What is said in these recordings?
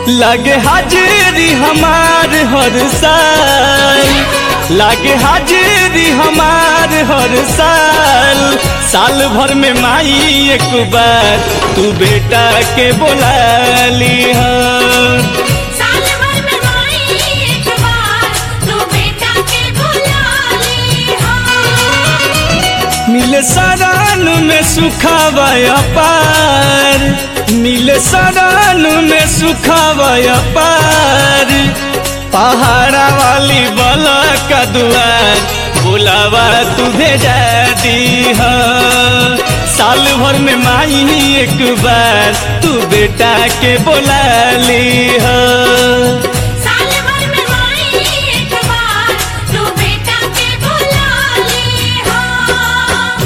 लागे हाजिरी हमार हर साल लागे हाजिरी हमार हर साल साल भर में माई एक बार तू बेटा के बोला ली साल भर में माई एक बार तू बेटा के बुला ली हो मिले सरान में सुखावाया पार मिले सरान में सुखावाया पार पहाड़ा वाली बला का दुआर बुलावा तू भेजा दी साल भर में माई एक बार तू बेटा के बोला ली साल भर में माई एक बार तू बेटा के बुला ली हो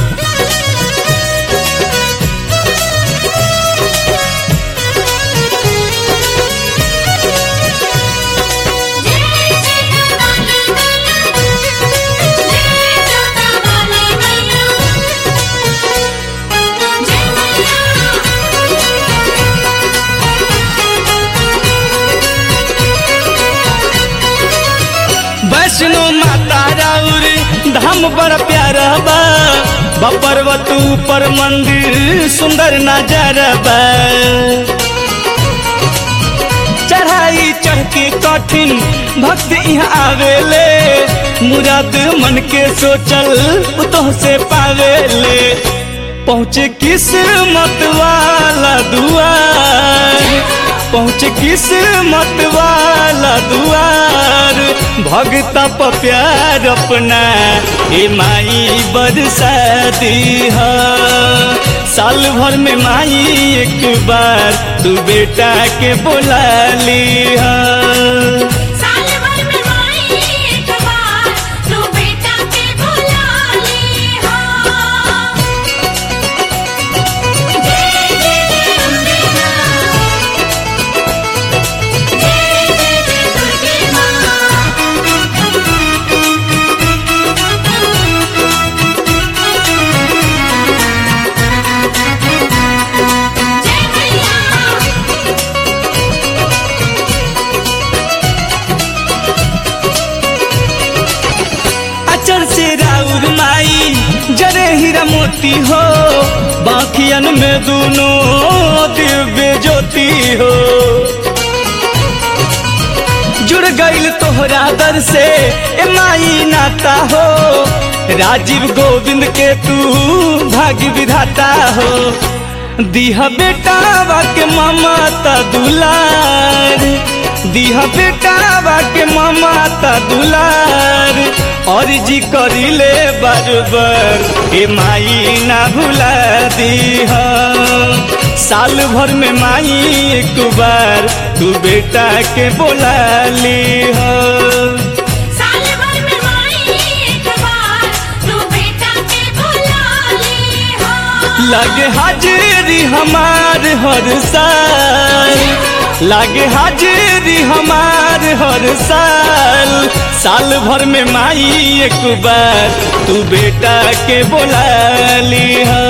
जय जय काली मैया जय जोता वाली मैया जय वैष्णो माता राउर धाम बड़ प्यारा बा बपरवतू पर मंदिर सुंदर नजारा बा चढ़ाई चढ़ के कठिन भक्त यहाँ आवेले मुराद मन के सोचल उतोह से पावेले पहुँचे किस्मत वाला दुआर पहुँचे किस्मत वाला दुआर भगता प प्यार अपना ए माई बरसा दी साल भर में माई एक बार तू बेटा के बोला ली साल भर में माई एक बार तू बेटा के बुला ली हो जय जय जय अम्बे मां जय जय जय दुर्गे मां जय मैया अचर से राउर माई जरे हीरा मोती हो बाकियन में दोनों दिव्य ज्योति हो जुड़ गईल तोहरा दर से ए माई नाता हो राजीव गोविंद के तू भाग्य विधाता हो दिहा बेटा के ममता दुलार दिहा बेटा के ममता दुलार और जी करिले बार बार ए माई ना भुला दीह साल भर में माई एक बार तू बेटा के बोला ली साल भर में माई एक बार तू बेटा के बुला ली हो लागे हाजिरी हमार हर साल लागे हाजिरी हमार हर साल साल भर में माई एक बार तू बेटा के बोला ली